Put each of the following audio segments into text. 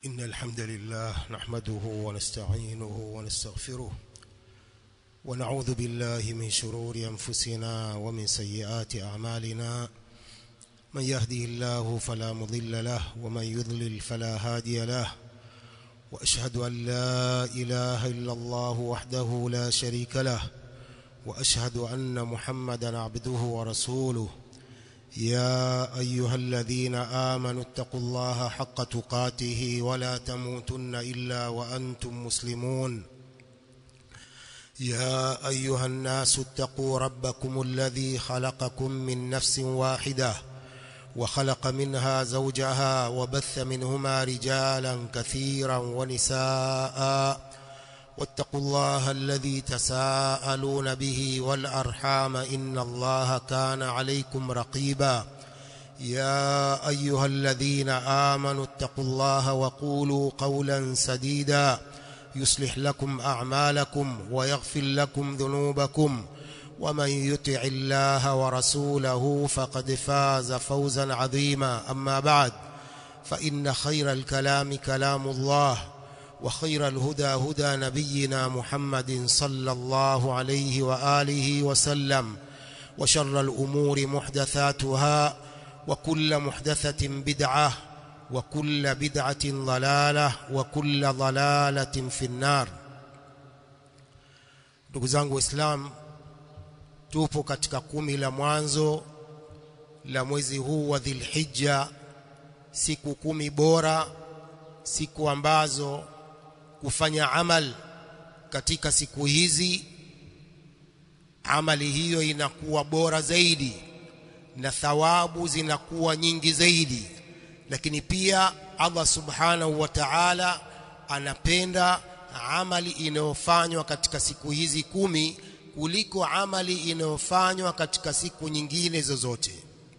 إن الحمد لله نحمده ونستعينه ونستغفره ونعوذ بالله من شرور أنفسنا ومن سيئات أعمالنا من يهده الله فلا مضل له ومن يضلل فلا هادي له وأشهد أن لا إله إلا الله وحده لا شريك له وأشهد أن محمدا عبده ورسوله يا أيها الذين آمنوا اتقوا الله حق تقاته ولا تموتن إلا وأنتم مسلمون يا أيها الناس اتقوا ربكم الذي خلقكم من نفس واحدة وخلق منها زوجها وبث منهما رجالا كثيرا ونساء واتقوا الله الذي تساءلون به والأرحام إن الله كان عليكم رقيبا يا أيها الذين آمنوا اتقوا الله وقولوا قولا سديدا يصلح لكم أعمالكم ويغفر لكم ذنوبكم ومن يطع الله ورسوله فقد فاز فوزا عظيما أما بعد فإن خير الكلام كلام الله وخير الهدى هدى نبينا محمد صلى الله عليه وآله وسلم وشر الأمور محدثاتها وكل محدثة بدعة وكل بدعة ضلالة وكل ضلالة في النار ndugu zangu waislamu tupo katika kumi la mwanzo la mwezi huu wa dhilhijja siku kumi bora siku ambazo kufanya amal katika siku hizi amali hiyo inakuwa bora zaidi na thawabu zinakuwa nyingi zaidi lakini pia Allah subhanahu wa ta'ala anapenda amali inayofanywa katika siku hizi kumi kuliko amali inayofanywa katika siku nyingine zozote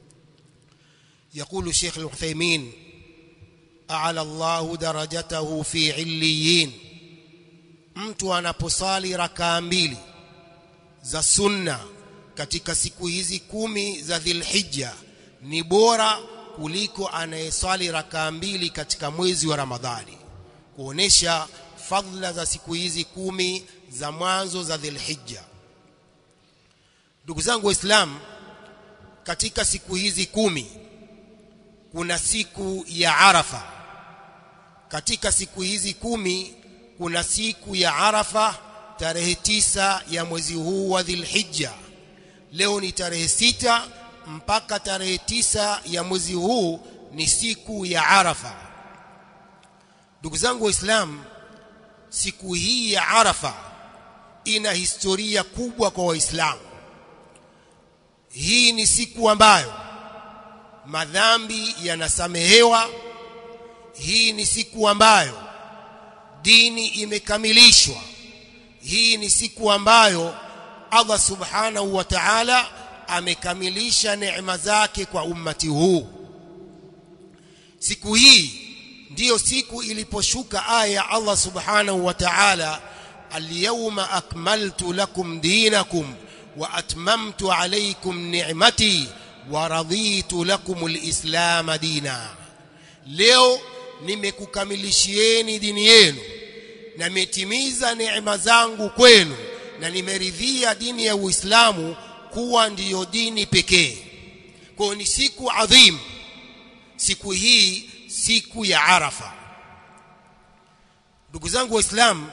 يقول الشيخ العثيمين أعلى الله درجته في عليين mtu anaposali rakaa mbili za sunna katika siku hizi kumi za Dhulhijja ni bora kuliko anayeswali rakaa mbili katika mwezi wa Ramadhani kuonesha fadhila za siku hizi kumi za mwanzo za Dhulhijja ndugu zangu waislamu katika siku hizi kumi kuna siku ya Arafa katika siku hizi kumi kuna siku ya Arafa tarehe tisa ya mwezi huu wa Dhulhijja leo ni tarehe sita mpaka tarehe tisa ya mwezi huu ni siku ya Arafa ndugu zangu waislamu siku hii ya Arafa ina historia kubwa kwa waislamu hii ni siku ambayo madhambi yanasamehewa hii ni siku ambayo dini imekamilishwa hii ni siku ambayo Allah subhanahu wa ta'ala amekamilisha neema zake kwa ummati huu siku hii ndiyo siku iliposhuka aya ya Allah subhanahu wa ta'ala al-yawma akmaltu lakum dinakum wa atmamtu alaykum ni'mati wa raditu lakum al-islam dina leo nimekukamilishieni dini yenu na nimetimiza neema zangu kwenu na nimeridhia dini ya Uislamu kuwa ndiyo dini pekee. Kwa ni siku adhim. Siku hii siku ya Arafa. Ndugu zangu Waislamu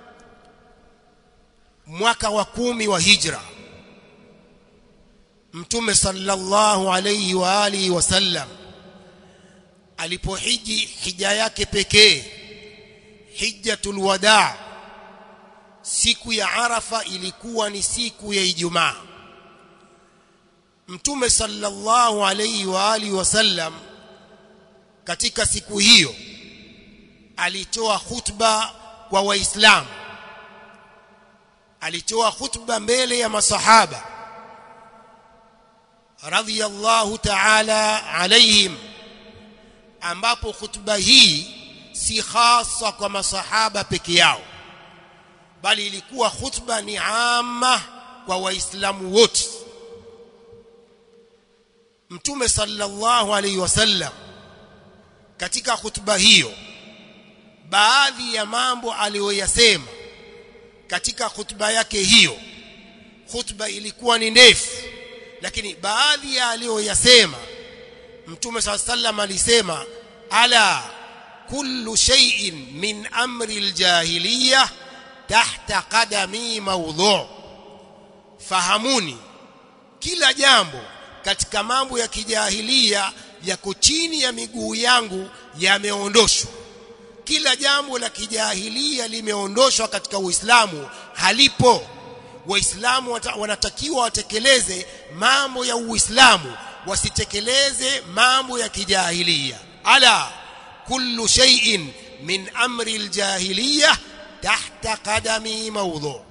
mwaka wa kumi wa Hijra Mtume sallallahu alayhi wa alihi wasallam alipohiji hija yake pekee hijjatul wadaa siku ya Arafa ilikuwa ni siku ya Ijumaa Mtume sallallahu alayhi wa alihi wasallam katika siku hiyo alitoa khutba kwa waislamu alitoa khutba mbele ya masahaba radhiyallahu ta'ala alayhim ambapo khutba hii si hasa kwa masahaba peke yao bali ilikuwa khutba ni amma kwa waislamu wote mtume sallallahu alaihi wasallam katika khutba hiyo baadhi ya mambo aliyoyasema katika khutba yake hiyo khutba ilikuwa ni ndefu lakini baadhi ya aliyoyasema mtume saa sallam alisema ala kullu shay'in min amri aljahiliya tahta qadami mawdhu fahamuni kila jambo katika mambo ya kijahilia yako chini ya miguu yangu yameondoshwa kila jambo la kijahilia limeondoshwa katika Uislamu halipo waislamu wanatakiwa watekeleze mambo ya Uislamu wasitekeleze mambo ya kijahilia ala kullu shay'in min amri aljahiliya tahta qadami mawdhu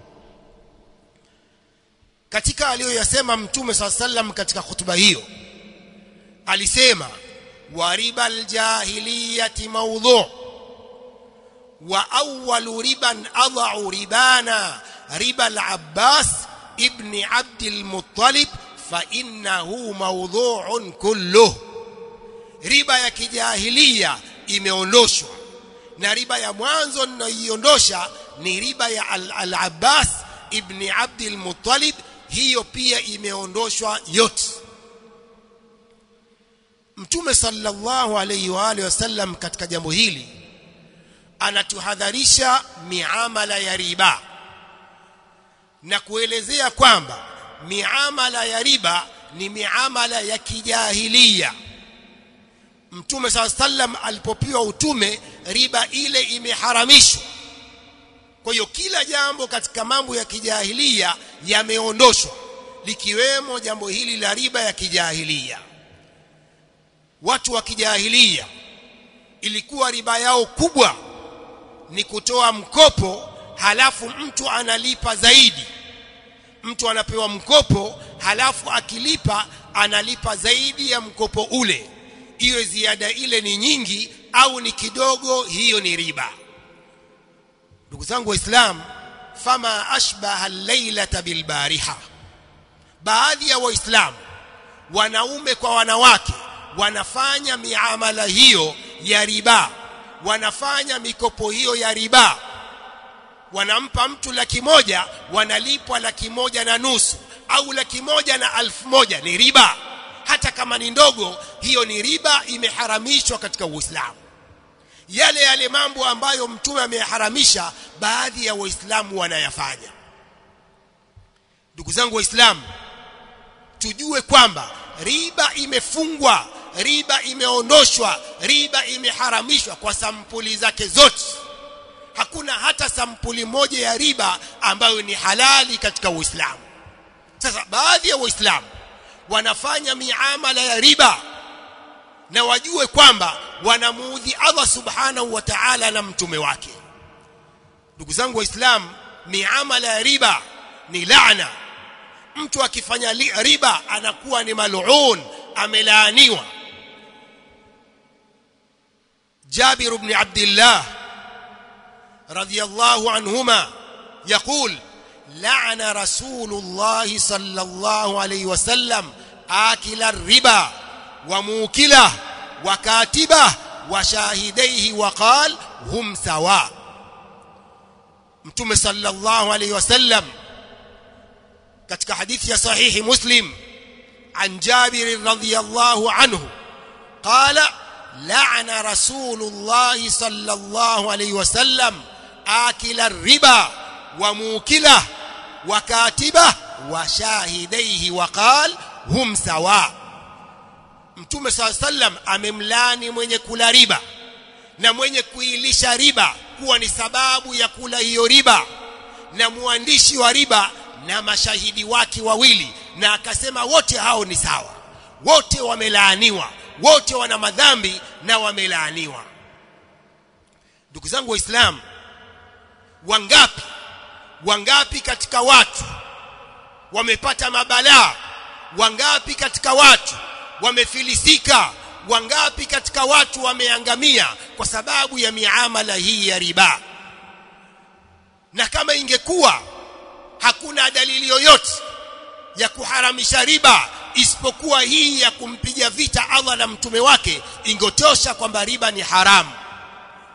katika aliyoyasema mtume swalla sallam katika hutuba hiyo alisema wa riba aljahiliyati mawdhu wa awwalu riban adha'u ribana riba al-abbas ibn abd al-muttalib fa innahu mawdhu'un kulluh riba ya kijahilia imeondoshwa na riba ya mwanzo ninayoiondosha ni riba ya al-abbas ibn abd al-muttalib hiyo pia imeondoshwa yote mtume sallallahu alayhi wa alihi wasallam katika jambo hili anatuhadharisha miamala ya riba na kuelezea kwamba miamala ya riba ni miamala ya kijahilia mtume saa sallam alipopiwa utume riba ile imeharamishwa kwa hiyo kila jambo katika mambo ya kijahilia yameondoshwa likiwemo jambo hili la riba ya kijahilia watu wa kijahilia ilikuwa riba yao kubwa ni kutoa mkopo halafu mtu analipa zaidi mtu anapewa mkopo halafu akilipa analipa zaidi ya mkopo ule iwe ziada ile ni nyingi au ni kidogo hiyo ni riba ndugu zangu waislam fama ashbaha al-lailata bilbariha baadhi ya waislamu wanaume kwa wanawake wanafanya miamala hiyo ya riba wanafanya mikopo hiyo ya riba wanampa mtu laki moja wanalipwa laki moja na nusu au laki moja na alfu moja ni riba hata kama ni ndogo hiyo ni riba imeharamishwa katika Uislamu yale yale mambo ambayo mtume ameyaharamisha baadhi ya waislamu wanayafanya ndugu zangu waislamu tujue kwamba riba imefungwa riba imeondoshwa riba imeharamishwa kwa sampuli zake zote hakuna hata sampuli moja ya riba ambayo ni halali katika Uislamu sasa baadhi ya waislamu wanafanya miamala ya riba na wajue kwamba wanamuudhi Allah subhanahu wa ta'ala na mtume wake ndugu zangu waislamu miamala ya riba ni laana mtu akifanya riba anakuwa ni mal'un amelaaniwa جابر بن عبد الله رضي الله عنهما يقول لعن رسول الله صلى الله عليه وسلم آكل الربا وموكله وكاتبه وشاهديه وقال هم سواء متى صلى الله عليه وسلم katika hadithi ya sahihi muslim an jabir radhiyallahu anhu qala لعن رسول الله صلى الله عليه وسلم آكل الربا وموكله وكاتبه وشاهديه وقال هم سواء mtume saa sallam amemlani mwenye kula riba na mwenye kuilisha riba kuwa ni sababu ya kula hiyo riba na mwandishi wa riba na mashahidi wake wawili na akasema wote hao ni sawa wote wamelaaniwa wote wana madhambi na wamelaaniwa ndugu zangu waislamu wangapi wangapi katika watu wamepata mabalaa wangapi katika watu wamefilisika wangapi katika watu wameangamia kwa sababu ya miamala hii ya riba na kama ingekuwa hakuna dalili yoyote ya kuharamisha riba isipokuwa hii ya kumpiga vita Allah na mtume wake ingotosha kwamba riba ni haramu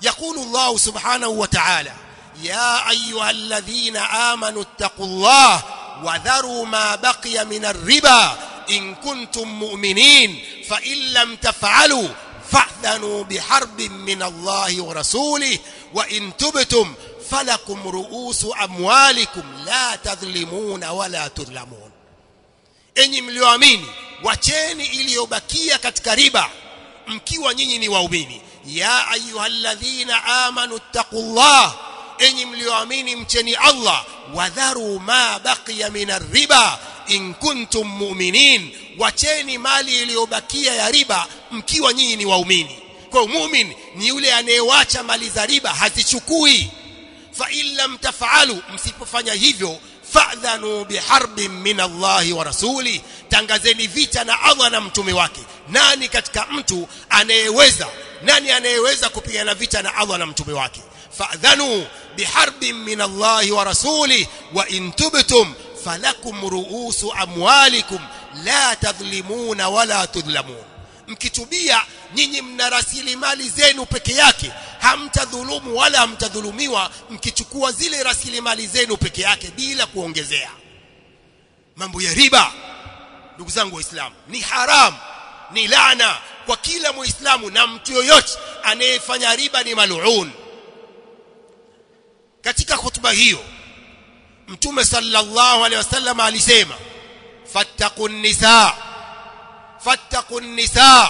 يقول الله سبحانه وتعالى يا ايها الذين امنوا اتقوا الله وذروا ما بقي من الربا ان كنتم مؤمنين فان لم تفعلوا فاذنوا بحرب من الله ورسوله وان تبتم فلكم رؤوس اموالكم لا تظلمون ولا تظلمون enyi mlioamini wacheni iliyobakia katika riba mkiwa nyinyi ni waumini ya ayyuhalladhina amanu taqullah enyi mlioamini mcheni Allah wadharu ma baqiya min riba in kuntum mu'minin wacheni mali iliyobakia ya riba mkiwa nyinyi ni waumini kwa muumini ni yule anayewacha mali za riba hazichukui fa in lam taf'alu msipofanya hivyo fa'dhanu biharbin min Allah wa rasuli tangazeni vita na Allah na mtume wake nani katika mtu anayeweza nani anayeweza kupigana vita na Allah na mtume wake fa'dhanu biharbin min Allah wa rasuli wa in tubtum falakum ru'usu amwalikum la tadhlimuna wala tudhlamun mkitubia nyinyi mna rasilimali zenu peke yake hamtadhulumu wala hamtadhulumiwa mkichukua zile rasilimali zenu peke yake bila kuongezea mambo ya riba ndugu zangu waislamu ni haram ni laana kwa kila muislamu na mtu yoyote anayefanya riba ni maluun katika hutuba hiyo mtume sallallahu alaihi wasallam alisema fattaqun nisa fattaqun nisa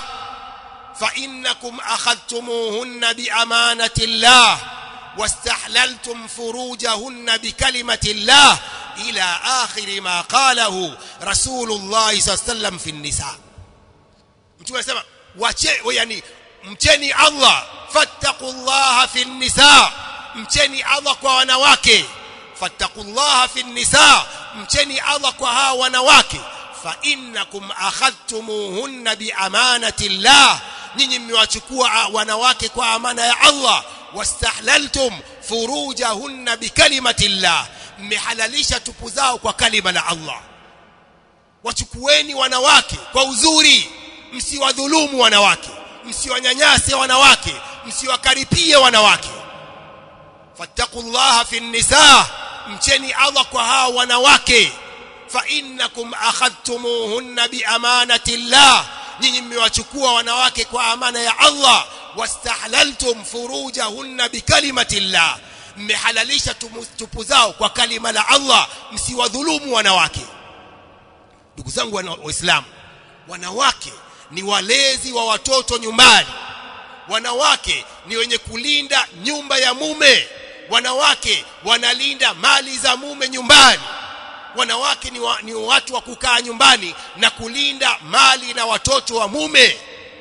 فإنكم أخذتموهن بأمانة الله واستحللتم فروجهن بكلمة الله إلى آخر ما قاله رسول الله صلى الله عليه وسلم في النساء mtume anasema wache yani mcheni Allah fattaqullaha fi nisa mcheni Allah kwa wanawake fattaqullaha fi nisa mcheni Allah kwa hawa wanawake fa innakum akhadtumuhunna bi amanati Allah nyinyi mmewachukua wanawake kwa amana ya Allah wastahlaltum furujahunna bi kalimati Allah mmehalalisha tupu zao kwa kalima la Allah wachukueni wanawake kwa uzuri msiwadhulumu wanawake msiwanyanyase wanawake msiwakaripie wanawake fattaqullaha fi nisa mcheni Allah kwa hawa wanawake fa innakum akhadtumuhunna bi amanati Allah nyinyi mmewachukua wanawake kwa amana ya Allah wastahlaltum furujahunna bi kalimati Allah mmehalalisha tupu zao kwa kalima la Allah msiwadhulumu wanawake ndugu zangu waislamu wanawake ni walezi wa watoto nyumbani wanawake ni wenye kulinda nyumba ya mume wanawake wanalinda mali za mume nyumbani wanawake ni, wa, ni watu wa kukaa nyumbani na kulinda mali na watoto wa mume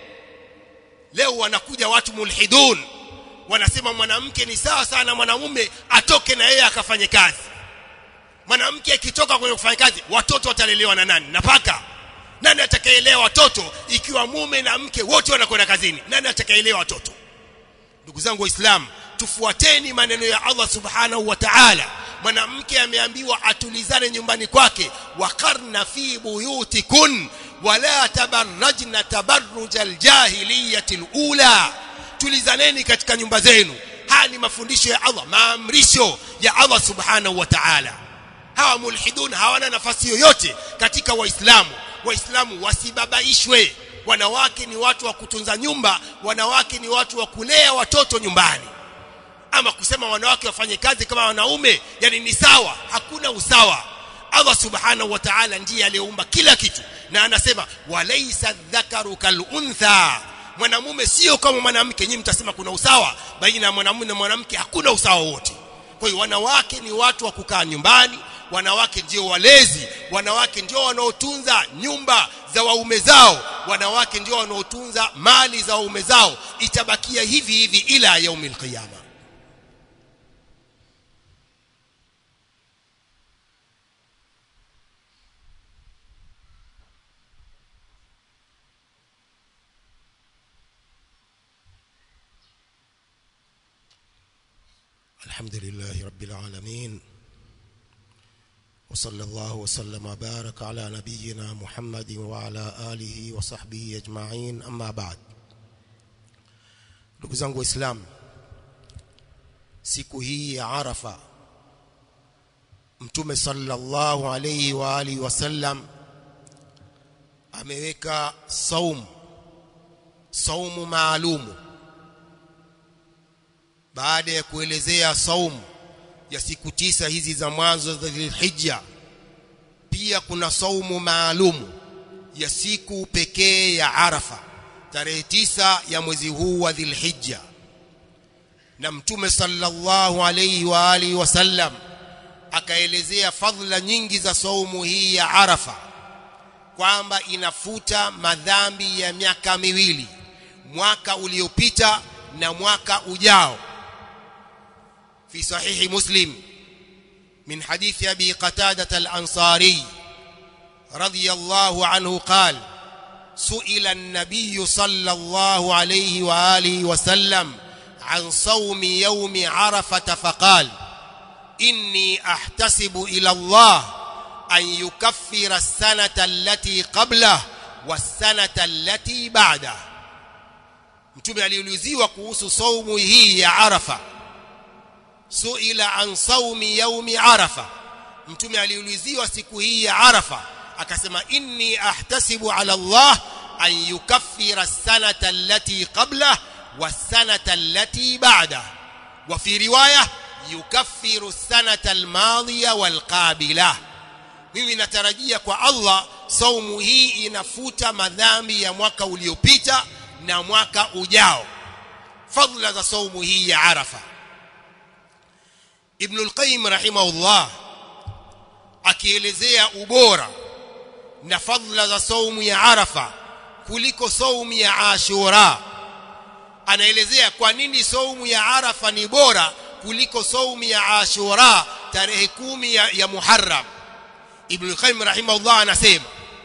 leo wanakuja watu mulhidun wanasema mwanamke ni sawa sana mwanamume atoke na yeye akafanye kazi mwanamke akitoka kwenye kufanya kazi watoto watalelewa na nani na paka nani atakayeelewa watoto ikiwa mume na mke wote wanakwenda kazini nani atakayeelewa watoto ndugu zangu waislamu tufuateni maneno ya Allah subhanahu wa ta'ala mwanamke ameambiwa atulizane nyumbani kwake waqarna fi buyutikun wala tabarrajna tabarruj aljahiliyati alula tulizaneni katika nyumba zenu haya ni mafundisho ya Allah maamrisho ya Allah subhanahu wa ta'ala hawa mulhidun hawana nafasi yoyote katika waislamu waislamu wasibabaishwe wanawake ni watu wa kutunza nyumba wanawake ni watu wa kulea watoto nyumbani ama kusema wanawake wafanye kazi kama wanaume yani ni sawa hakuna usawa Allah subhanahu wa ta'ala ndiye aliyeumba kila kitu na anasema walaysa dhakaru kaluntha mwanamume sio kama mwanamke nyinyi mtasema kuna usawa baina ya mwanamume na mwanamke hakuna usawa wote kwa hiyo wanawake ni watu wa kukaa nyumbani wanawake ndio walezi wanawake ndio wanaotunza nyumba za waume zao wanawake ndio wanaotunza mali za waume zao itabakia hivi hivi ila yaumil qiyama الحمد لله رب العالمين وصلى الله وسلم وبارك على نبينا محمد وعلى آله وصحبه أجمعين أما بعد ndugu zangu waislamu siku hii ya Arafa Mtume sallallahu alayhi wa alihi wasallam ameweka saumu saumu maalumu baada ya kuelezea saumu ya siku tisa hizi za mwanzo za Dhulhijja pia kuna saumu maalumu ya siku pekee ya Arafa tarehe tisa ya mwezi huu wa Dhulhijja na mtume sallallahu alayhi wa alihi wasallam akaelezea fadhila nyingi za saumu hii ya Arafa kwamba inafuta madhambi ya miaka miwili mwaka uliopita na mwaka ujao في صحيح مسلم من حديث أبي قتادة الأنصاري رضي الله عنه قال سئل النبي صلى الله عليه وآله وسلم عن صوم يوم عرفة فقال إني أحتسب إلى الله أن يكفر السنة التي قبله والسنة التي بعده mtume aliuliziwa kuhusu saumu hii ya arafa suila an saumi yaumi arafa mtume aliuliziwa siku hii ya arafa akasema inni ahtasibu ala allah an yukaffira sanata allati qablah wasanata allati ba'da wa fi riwaya yukaffiru sanata almadhiya walqabila mimi natarajia kwa allah saumu hii inafuta madhambi ya mwaka uliopita na mwaka ujao fadla za saumu hii ya arafa Ibn al-Qayyim rahimahullah akielezea ubora na fadhila za saumu ya Arafa kuliko saumu ya Ashura anaelezea kwa nini saumu ya Arafa ni bora kuliko saumu ya Ashura tarehe kumi ya, ya Muharram Ibn al-Qayyim rahimahullah anasema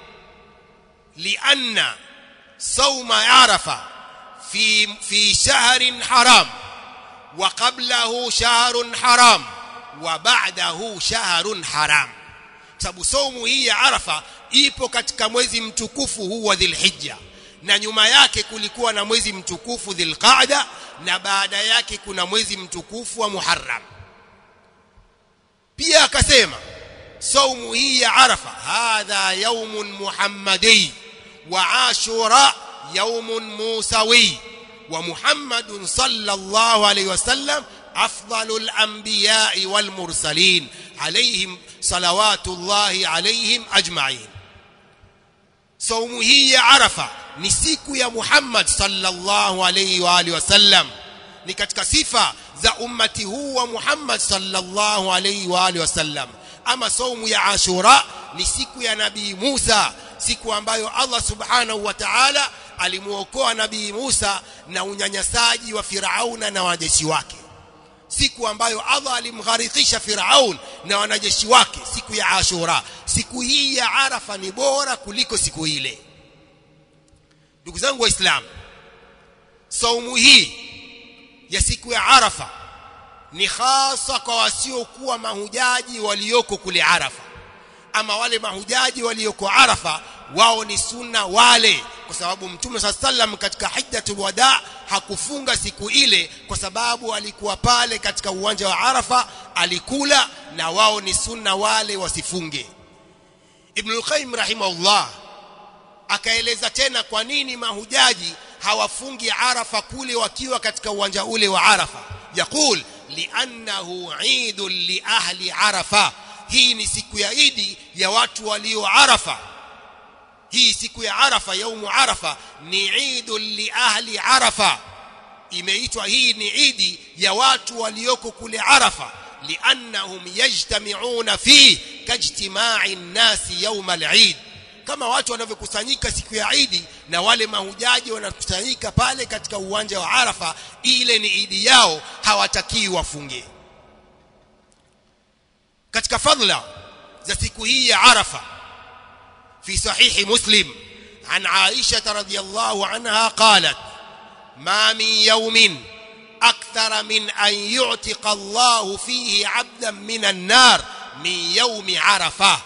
lianna sauma Arafa fi fi shahrin haram وقبله شهر حرام وبعده شهر حرام sababu saumu hii ya Arafa ipo katika mwezi mtukufu huu wa Dhulhijja na nyuma yake kulikuwa na mwezi mtukufu Dhulqaada na baada yake kuna mwezi mtukufu wa Muharram pia akasema saumu hii ya Arafa hadha yaumun muhammadi wa ashura yaumun musawi ومحمد صلى الله عليه وسلم أفضل الأنبياء والمرسلين عليهم صلوات الله عليهم أجمعين صوم هي عرفة نسيك يا محمد صلى الله عليه وآله وسلم ni katika sifa za ummati huu wa Muhammad sallallahu alayhi wa alihi wasallam ama saumu ya Ashura ni siku ya Nabii Musa siku ambayo Allah subhanahu wa ta'ala alimuokoa nabii Musa na unyanyasaji wa Firauna na wanajeshi wake siku ambayo Allah alimgharikisha Firaun na wanajeshi wake siku ya Ashura siku hii ya Arafa ni bora kuliko siku ile ndugu zangu waislamu saumu hii ya siku ya Arafa ni hasa kwa wasiokuwa mahujaji walioko kule Arafa ama wale mahujaji walioko Arafa wao ni sunna wale kwa sababu mtume saa sallam katika hijjatul wada hakufunga siku ile kwa sababu alikuwa pale katika uwanja wa Arafa alikula na wao ni sunna wale wasifunge Ibn al-Qayyim rahimahullah akaeleza tena kwa nini mahujaji hawafungi Arafa kule wakiwa katika uwanja ule wa Arafa yakul li'annahu 'idun li ahli Arafa hii ni siku ya Idi ya watu walio Arafa hii siku ya Arafa yaumu Arafa ni Eidul li ahli Arafa imeitwa hii ni Idi ya watu walioko kule Arafa liannahum yajtami'una fi kajtima'i an-nasi yawm al-Eid kama watu wanavyokusanyika siku ya Idi na wale mahujaji wanakusanyika pale katika uwanja wa Arafa ile ni Idi yao hawatakii wafunge katika fadhila za siku hii ya Arafa في صحيح مسلم عن عائشة رضي الله عنها قالت ما من يوم أكثر من أن يعتق الله فيه عبدا من النار من يوم عرفة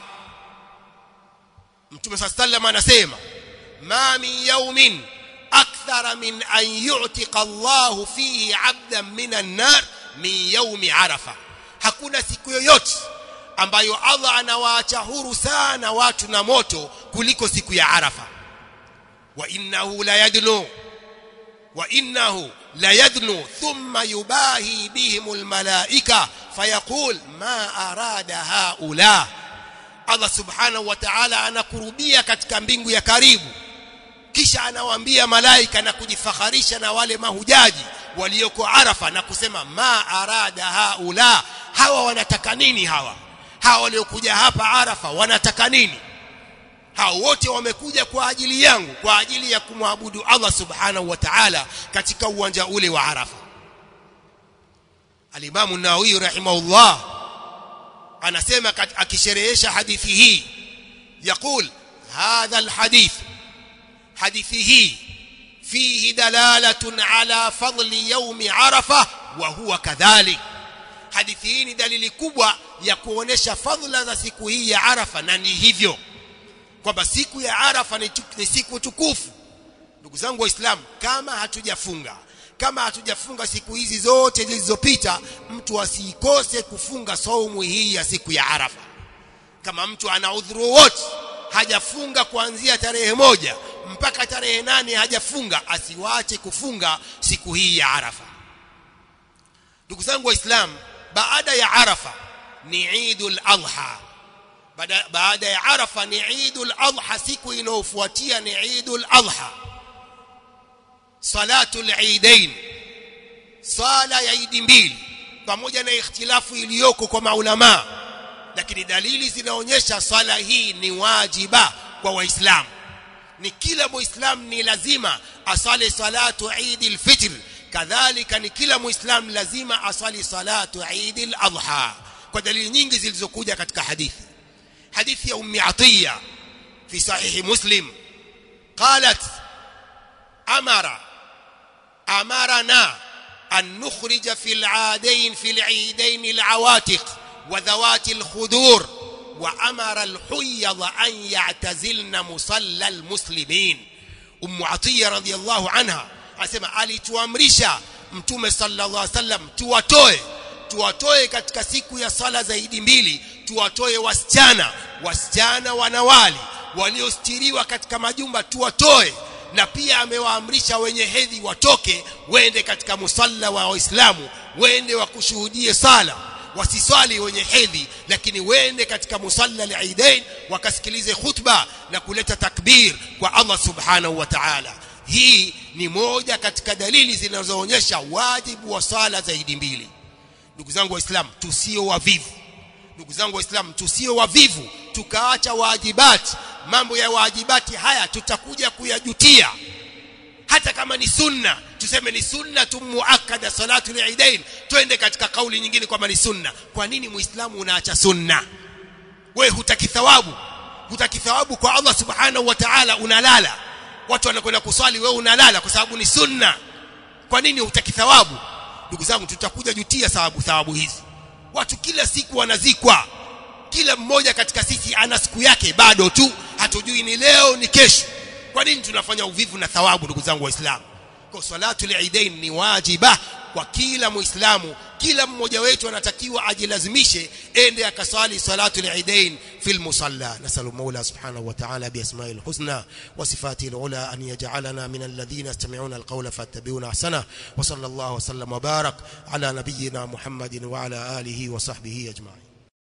متى صلى الله عليه وسلم anasema ما من يوم أكثر من أن يعتق الله فيه عبدا من النار min yaumi arafa hakuna siku yoyote ambayo Allah anawaacha huru sana watu na moto kuliko siku ya arafa wa innahu la yadlu wa innahu la yadnu thumma yubahi bihim almalaika fayaqul ma arada haula Allah subhanahu wa ta'ala anakurubia katika mbingu ya karibu kisha anawaambia malaika na kujifakharisha na wale mahujaji walioko Arafa na kusema ma arada haula hawa wanataka nini hawa hawa waliokuja hapa Arafa wanataka nini hao wote wamekuja kwa ajili yangu kwa ajili ya kumwabudu Allah subhanahu wa ta'ala katika uwanja ule wa Arafa Al-Imam an-Nawawi rahimahullah anasema akisherehesha hadithi hii يقول هذا الحديث hadithi hii fihi dalalatun ala fadli yaumi arafa wa huwa kadhalik hadithi hii ni dalili kubwa ya kuonesha fadhila za siku hii ya arafa na ni hivyo kwamba siku ya arafa ni, ni siku tukufu ndugu zangu waislamu kama hatujafunga kama hatujafunga siku hizi zote zilizopita mtu asikose kufunga saumu hii ya siku ya arafa kama mtu ana udhuru wote hajafunga kuanzia tarehe moja mpaka tarehe nane hajafunga asiwache kufunga siku hii ya Arafa ndugu zangu waislamu baada ya Arafa ni Eidul Adha baada, baada ya Arafa ni Eidul Adha siku inayofuatia ni Eidul Adha salatul Eidain sala ya Eid mbili pamoja na ikhtilafu iliyoko kwa maulama lakini dalili zinaonyesha swala hii ni wajiba kwa waislamu ni kila muislamu ni lazima asali salatu Eid al-Fitr kadhalika ni kila muislamu lazima asali salatu Eid al-Adha kwa dalili nyingi zilizokuja katika hadithi hadithi ya ummi Atiya fi sahih Muslim qalat amara amarna an nukhrija fi al-aadain fi al-eidain al-awatiq wa dhawati al-khudur وأمر الحيض أن يعتزلن مصلى المسلمين أم عطية رضي الله عنها asema alituamrisha mtume sallallahu alaihi wasallam tuwatoe tuwatoe katika siku ya sala zaidi mbili tuwatoe wasichana wasichana wanawali waliostiriwa katika majumba tuwatoe na pia amewaamrisha wenye hedhi watoke wende katika musalla wa waislamu wende wakushuhudie sala wasiswali wenye hedhi lakini wende katika musalla al-Eidain wakasikilize khutba na kuleta takbir kwa Allah subhanahu wa ta'ala hii ni moja katika dalili zinazoonyesha wajibu wa sala zaidi mbili ndugu zangu waislamu tusio wavivu ndugu zangu waislamu tusio wavivu tukaacha wajibati mambo ya wajibati haya tutakuja kuyajutia hata kama ni sunna tuseme ni sunna tumuakada salatu al-eidain twende katika kauli nyingine kwamba ni sunna kwa nini muislamu unaacha sunna we hutaki thawabu hutaki thawabu kwa Allah subhanahu wa ta'ala unalala watu wanakwenda kuswali wewe unalala kwa sababu ni sunna kwa nini hutaki thawabu ndugu zangu tutakuja jutia sababu thawabu hizi watu kila siku wanazikwa kila mmoja katika sisi ana siku yake bado tu hatujui ni leo ni kesho kwa nini tunafanya uvivu na thawabu ndugu zangu waislamu kwa salatu al-eidain ni wajiba kwa kila muislamu kila mmoja wetu anatakiwa ajilazimishe ende akasali salatu al-eidain fil musalla nasalu maula subhanahu wa ta'ala bi asma'il husna wa sifatihi al-ula an yaj'alana min alladhina yastami'una al-qawla fattabi'una ahsana wa sallallahu wa sallam wa barak ala nabiyyina muhammadin wa ala alihi wa sahbihi ajma'in